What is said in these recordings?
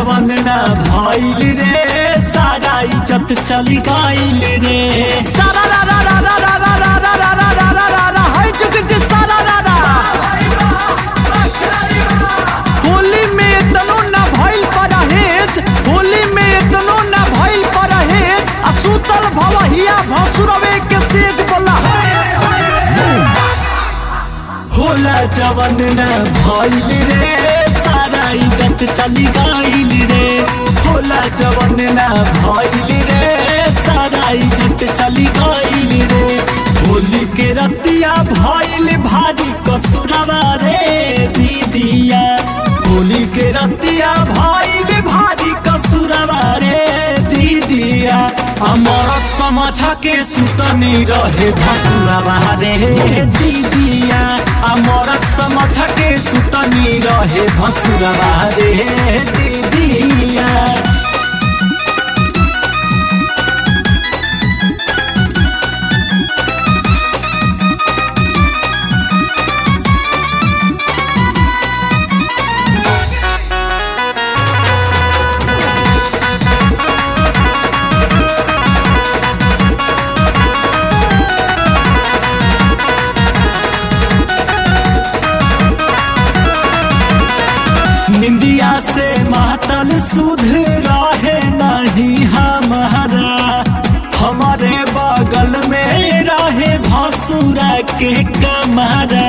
जवन ना भइल रे सारा इज्जत चली गइल रे सारा रा रा रा रा रा रा रा रा रा रा रा रा रा है चुक जे सारा रा रा होली में तनो ना भइल परहेज होली में तनो ना भइल परहेज आ सुतल भवहिया भसुरवे के सेज बोला होला जवन ना भइल रे सारा इज्जत चली गइल रे होला जवन ना भइल रे सारा इज्जत चली गइल रे होली के रतिया भइल भारी कसुरवा रे दीदिया होली के रतिया भइल भारी कसुरवा रे दीदिया अमरत समझ के सुतनी रहे भसुरवा रे दीदिया अमरत समझ के सुतनी रहे भसुरवा रे दीदिया निंदिया से मातल सुध रहे नहीं हमारा हमारे बगल में रहे भसुरा के कमरा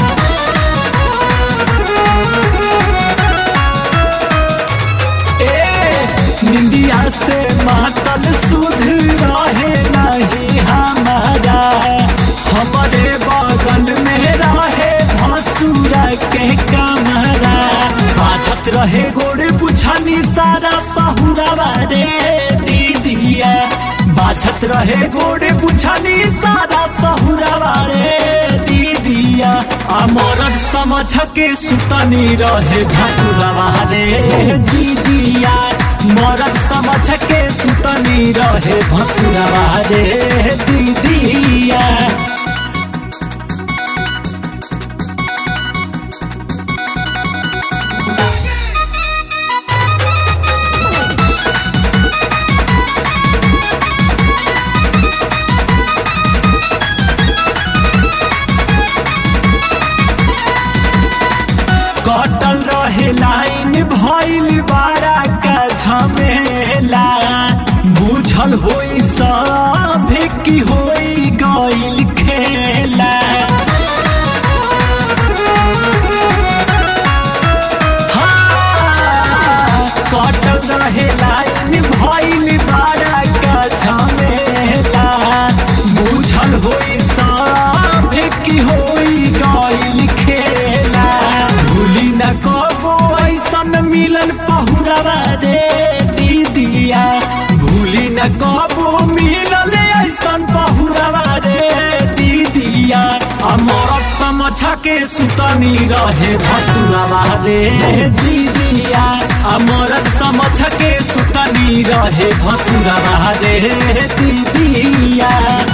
ए निंदिया से मातल सुध रहे नहीं हमारा हमारे बगल में रहे भसुरा के कमरा बाझत रहे गोड़े बुझनी सारा सहुरा रे दीदिया बाझत रहे गोड़े बुझनी सारा सहुरा रे दीदिया अमरत समझ के सुतनी रहे भसुरवा रे दीदिया मरद समझ के सुतनी रहे भसुरवा रे दीदिया कटल रहे लाइन भइल बारा का झमेला बुझल होई सब की होई गइल खेला हाँ, कटल रहे लाइन भइल बारा का झमेला बुझल होई सब की होई गइल खेला भूली न कबो ऐसन मिलन पहुरवा रे दीदिया भूली न कबो मिलल ऐसन पहुरवा रे दीदिया अमरत समझ के सुतनी रहे भसुरवा रे दीदिया अमरत समझ के सुतनी रहे भसुरवा रे दीदिया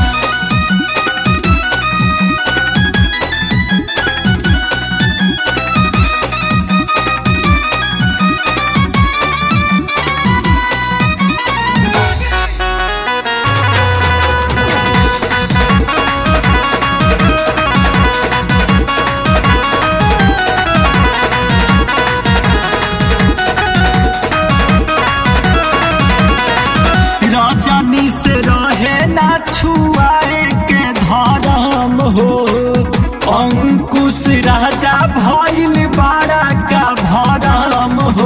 रजनी से रहे ना छुआए के धर्म हो अंकुश राजा भइल बारा का भरम हो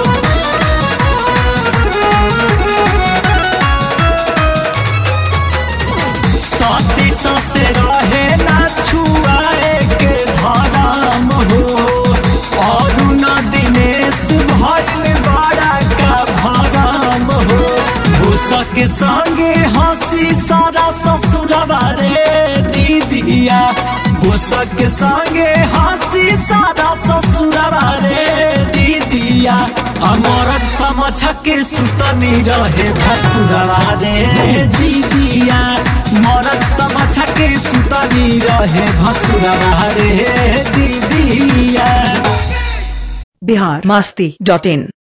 सती से रहे ना छुआए के धर्म हो और न दिनेश भइल बारा का भरम हो भूसक संगे हंसी सारा ससुरवा रे दीदिया भूसक संगे हंसी सारा ससुरवा रे दीदिया अमरत समझ के सुतनी रहे भसुरवा रे दीदिया मरद समझ के सुतनी रहे भसुरवा रे दीदिया बिहार मस्ती डॉट इन